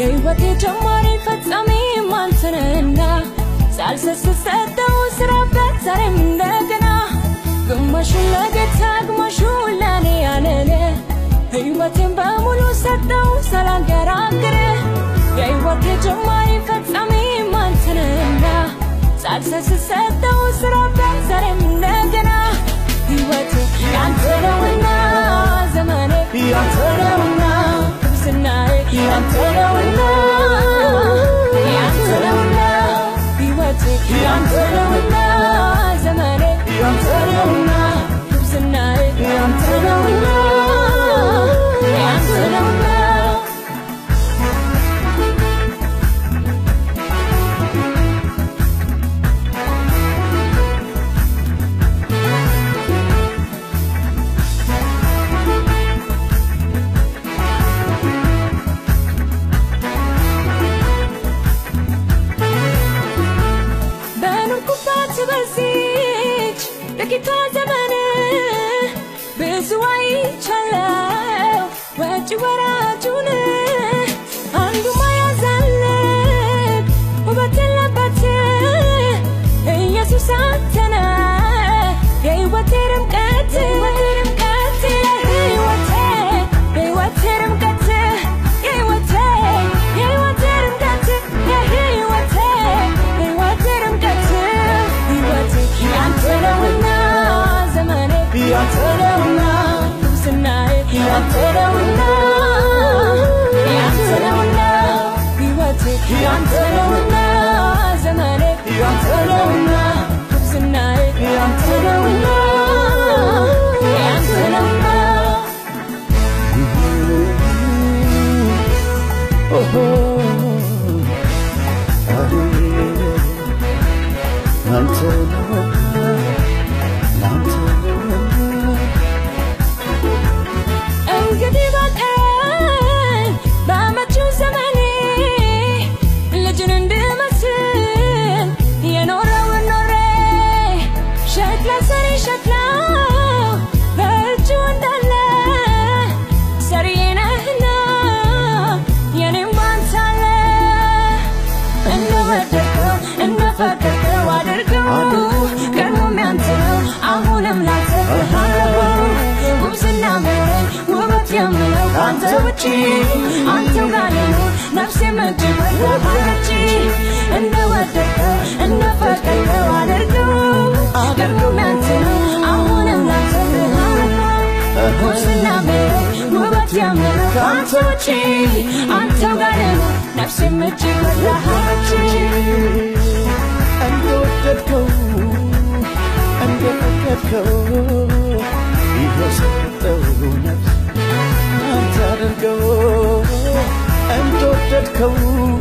የሕይወቴ ጀማሪ ፈጻሚ አንተነህና ሳልሰስት ሰጠው ስራበት ዛሬም እንደገና ግማሹን ለጌታ ግማሹን ለኔ ያለለ ሕይወቴን በሙሉ ሰጠው ሳላንገራግር የሕይወቴ ጀማሪ ፈጻሚ አንተነህና ሳልሰስት ሰጠው ስራበት ዛሬም እንደገና ሕይወቴ ያንተ ነውና ዘመኔ ያንተ ነውና ክርስትናዬ ያንተ ነውና ያንተ ነውና ሕይወቴ ያንተ ነውና ዘመኔ ያንተ ነውና ክርስትናዬ ያንተ ነውና ያንተ ነውና በኖርኩባት በዚች ጥቂቷ ዘመን ብዙ አይቻለው ወጪ ወራጁን አንዱ ማያዛልቅ ውበት የለበት ኢየሱስ አንተነ የሕይወቴ ድምቀት የሕይወቴ የሕይወቴ ድምቀት የሕይወቴ የሕይወቴ ድምቀት የሕይወቴ የሕይወቴ ድምቀት ሕይወቴ ያንተ ነውና ዘመኔ ያንተ ነውና ክርስትናዬ ያንተ ነውና ያንተ ነውና ሕይወቴ ያንተ ነውና ዘመኔ ያንተ ነውና ክርስትናዬ ያንተ ነውና ያንተ ነውና አንተ አንተ እንግዲህ በቀን በመጪው ዘመኔ ልጅን እንድመስል የኖረውን ኖሬ ሸክላ ሰሪ ሸክላ በእጁ እንዳለ ሰሪዬ ነህና የኔም ባንተ አለ እንደወደድከው እንደፈቀድከው አድርገው ቀድሞም ያንተ ነው አሁንም ላንተ ብሃለሁ ጉብዝና ምረኝ ውበት የምለው ከአንተ ውጪ አንተው ጋር ልኑር ነፍሴም እጅግ ወዳሃለች እንደወደድከው እንደፈቀድከው አድርገው ቀድሞም ያንተ ነው አሁንም ላንተ ብሃለሁ ጉብዝና ምረኝ ውበት የምለው ከአንተ ውጪ አንተው ጋር ልኑር ነፍሴም እጅግ ወዳሃለች እንደወደድከው እንደፈቀድከው ይኸው ሰጠው ነፍስ አንተ አድርገው እንደወደድከው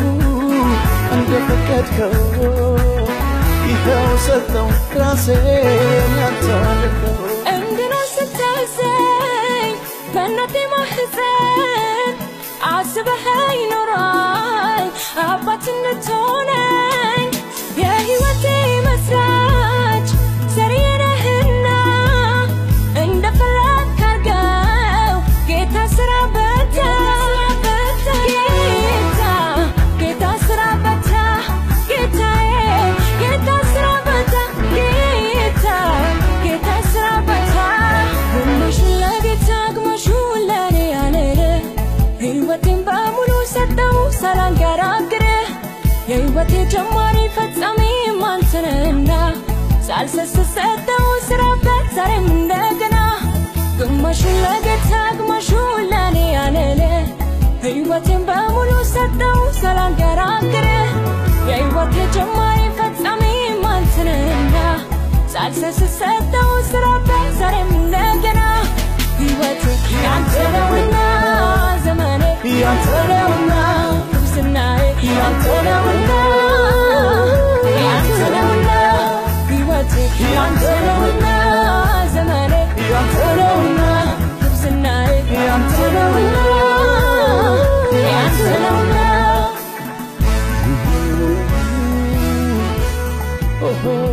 እንደፈቀድከው ይኸው ሰጠው ራሴን ያንተ አድርገው እንድኖር ስታዘኝ በእናቴ ማህፀን አስበህ ይኖራል አባት እንድትሆነኝ የሕይወቴ መስራች ዘርዬ ነህና እንደፈለግክ አድርገው ጌታ ስራ በታ ጌታ ጌታ ስራ በታ ጌታዬ ጌታ ስራ በታ ጌታ ጌታ ስራ በታ ግማሹን ለጌታ ግማሹን ለኔ ያለለ ሕይወቴን በሙሉ ሰጠው ሳላንገራግር የሕይወቴ ጀማሪ ፈጻሚ አንተነህና ሳልሰስት ሰጠው ስራበት ዛሬም እንደገና ግማሹን ለጌታ ግማሹን ለኔ ያለለ ሕይወቴን በሙሉ ሰጠው ሳላንገራግር የሕይወቴ ጀማሪ ፈጻሚ አንተነህና ሳልሰስት ሰጠው ስራበት ዛሬም እንደገና ሕይወቴ ያንተ ነውና ዘመኔ ያንተ ነውና ክርስትናዬ ያንተ ነውና ያንተ ነውና ሕይወቴ ያንተ ነውና ዘመኔ ያንተ ነውና ክርስትናዬ ያንተ ነውና ያንተ ነውና Oh,